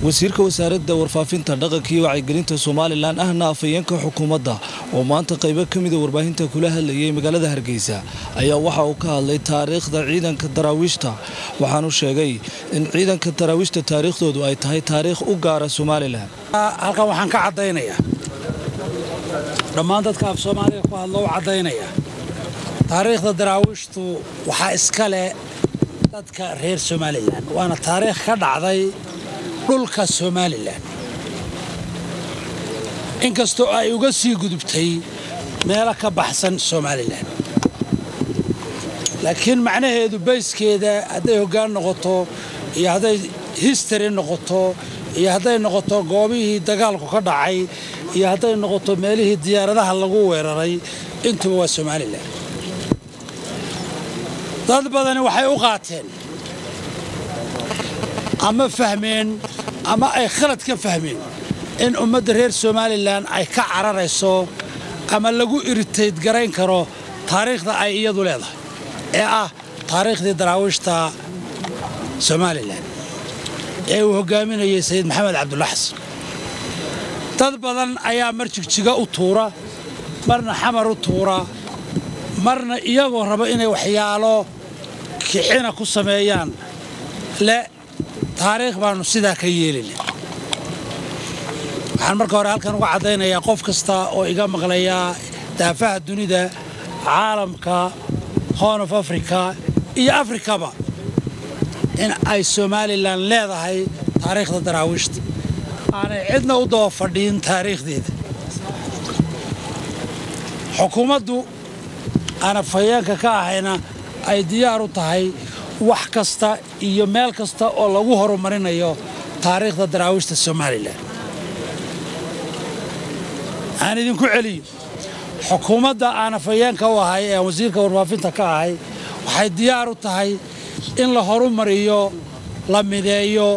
wasiirka wasaaradda warfaafinta dhaqanka iyo wacyigelinta somalilan ahna afhayeenka xukuumadda oo maanta qaybo ka mida warbaahinta kula hadlayay magaalada hargeysa ayaa waxa uu ka hadlay taariikhda ciidanka daraawiishta waxaanu sheegay in ciidanka daraawiishta taariikhdoodu ay tahay taariikh u gaara somalilan halkan waxaan ka caddaynayaa dhammaan dadka af soomaaliga ku hadlo u caddaynaya taariikhda daraawiishtu waxaa iska leh dadka reer somalilan waana taariikh ka dhacday dhulka somalilan inkastoo ay uga sii gudubtay meelo ka baxsan somalilan laakiin macnaheedu bayskeeda hadday hoggaan noqoto iyo hadday histary noqoto iyo hadday noqoto goobihii dagaalku ka dhacay iyo hadday noqoto meelihii diyaaradaha lagu weeraray intuba waa somalilan dad badani waxay u qaateen ama fahmeen ama ay khalad ka fahmeen in ummadda reer somalilan ay ka cararayso ama lagu iritayd garayn karo taariikhda ay iyadu leedahay ee ah taariikhdii daraawiishta somalilan ee uu hoggaaminayay sayid maxamed cabdulla xasan dad badan ayaa mar jigjiga u tuura marna xamar u tuura marna iyagoo raba inay waxyaalo kicina ku sameeyaan le taariikh baannu sidaa ka yeelina waxaan marka hore halkan uga caddaynayaa qof kasta oo iga maqlayaa daafaha dunida caalamka horn of africa iyo afrikaba in ay somalilan leedahay taariikhda daraawiishta aanay cidna u daba fadhiin taariikhdeeda xukuumaddu aan afhayeenka ka ahayna ay diyaar u tahay wax kasta iyo meel kasta oo lagu horumarinayo taariikhda daraawiishta somalilan aan idinku celiyo xukuumadda aan afhayeenka u ahay ee aan wasiirka warfaafinta ka ahay waxay diyaar u tahay in la horumariyo la mideeyo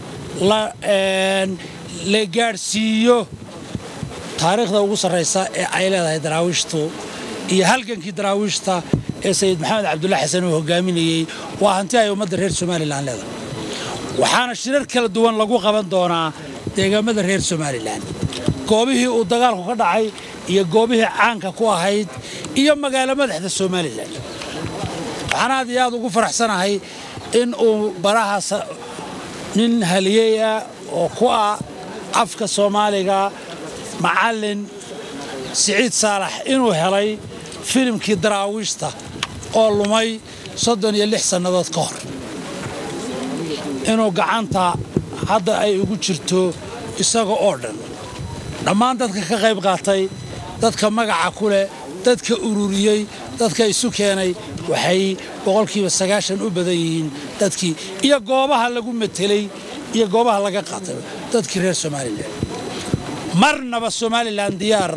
la gaadhsiiyo taariikhda ugu sarraysa ee ay leedahay daraawiishtu iyo halgankii daraawiishta ee sayid maxamed cabdulla xasan uu hogaaminayey waa hanti ay ummadda reer somalilan leedahay waxaana shirar kala duwan lagu qaban doonaa deegaamada reer somalilan goobihii uu dagaalku ka dhacay iyo goobihii caanka ku ahayd iyo magaalo madaxda somalilan waxaan aad iyo aad ugu faraxsanahay in uu barahaas nin haliyey ah oo ku ah afka soomaaliga macallin siciid saalax inuu helay filimkii daraawiishta oo lumay soddon iyo lix sannadood ka hor inuu gacanta hadda ay ugu jirto isaga oo dhan dhammaan dadka ka qayb qaatay dadka magaca ku leh dadka ururiyey dadka isu keenay waxay boqolkiiba sagaashan u badan yihiin dadkii iyo goobaha lagu metelay iyo goobaha laga qaatay dadkii reer somalilan marnaba somalilan diyaar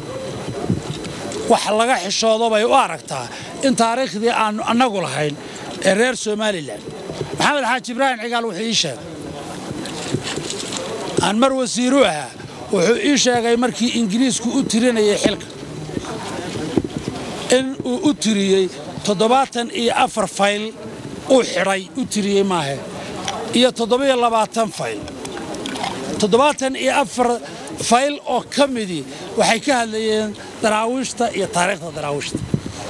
wax laga xishoodo bay u aragtaa in taariikhdii aannu annagu lahayn ee reer somalilan maxamed xaaji ibraahim cigaal wuxuu ii sheegay aan mar wasiiru ahaa wuxuu ii sheegay markii ingiriisku u tirinayay xilka in uu u tiriyey toddobaatan iyo afar fayl uu xidhay u tiriyey maahe iyo toddobiyo labaatan fayl toddobaatan iyo afar fayl oo ka midii waxay ka hadlayeen daraawiishta iyo taariikhda daraawiishta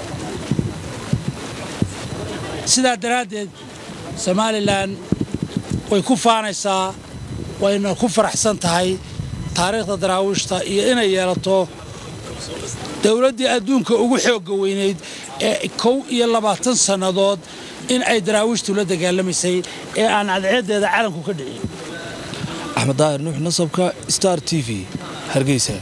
sidaa daraaddeed somalilan way ku faanaysaa wayna ku faraxsan tahay taariikhda daraawiishta iyo inay yeelato dowladdii adduunka ugu xoogga weynayd ee kow iyo labaatan sannadood in ay daraawiishtu la dagaalamaysay ee aan cadceeddeeda calanku ka dhicin axmed daahir nuux nasabka star t v hargeysa